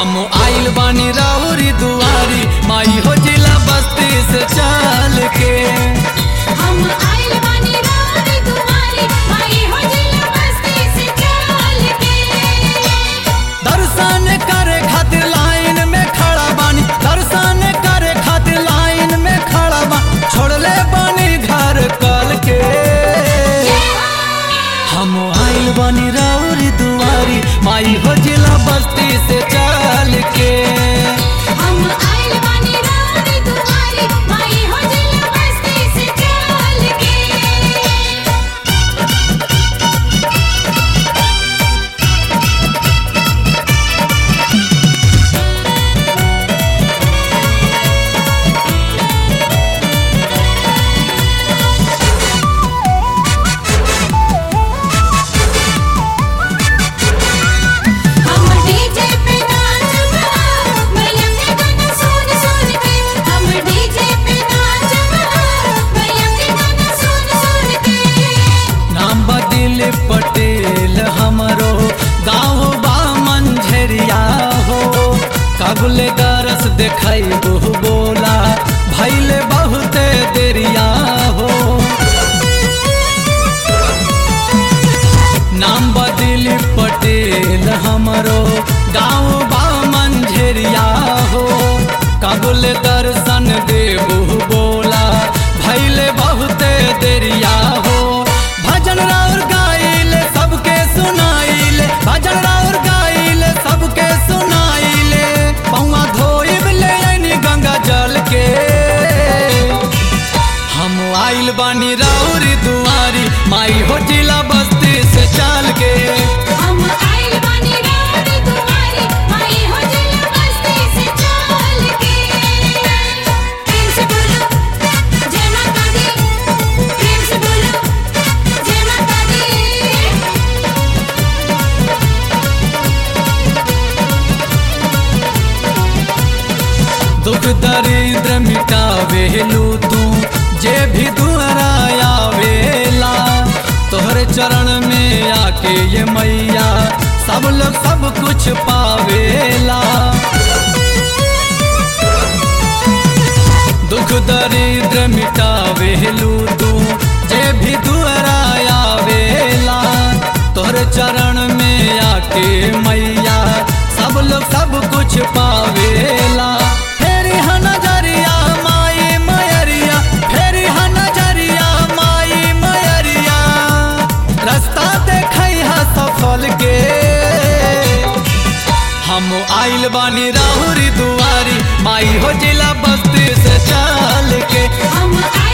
हम आइल बानी राउरी दुआरी माई हो जिला बस्ती से चल के हम आइल बानी रानी दुआरी माई हो जिला बस्ती से चल के दर्शन करे खातिर लाइन में खड़ा बानी दर्शन करे खातिर लाइन में खड़ा बा छोड़ले बानी घर कल के हम आइल बानी राउरी दुआरी माई हो जिला बस्ती से चल के हम आइल बानी रानी दुआरी माई हो जिला बस्ती से चल के हम डीजे पे नाचब मैया के गाना सुन सुन के हम डीजे पे नाचब मैया के गाना सुन सुन के नाम बदिल पटेल हमरो गाँव बा मंझरिया हो कबले दरस देखै बहु बोला भैले बहुते देरिया हो नाम बदिल पटेल हमरो गाँव बा मंझरिया हो कबुल दर्शन देबू बोला भैले बहुते देरिया हो भजन राउर गाइले सबके सुनाइले भजन राउर गाइले सबके सुनाइले पौवा धोइब ले आइनी गंगा जल के हम आइल बानी राउरी दुआरी माई हो जिला बस्ती से चल के हम आइल बानी रानी दुआरी माई हो जिला बस्ती से चल के प्रेम से बोलो जय माता दी प्रेम से बोलो जय माता दी दुख दरिद्र मिटावेलू तू जे भी दुआरा आवेला तोहरे चरण में आके ये मैया सब लोग सब कुछ पावेला दुख दरिद्र मिटावेलू तू जे भी दुआरा आवेला तोहरे चरण में आके मैया सब लोग सब कुछ पावेला फेरी हा नजरिया माई मयरिया फेरी हा नजरिया माई मयरिया रास्ता देखै हा सफल के हम आइल बानी राहुरी दुआरी माई हो जिला बस्ती से चल के हम आइल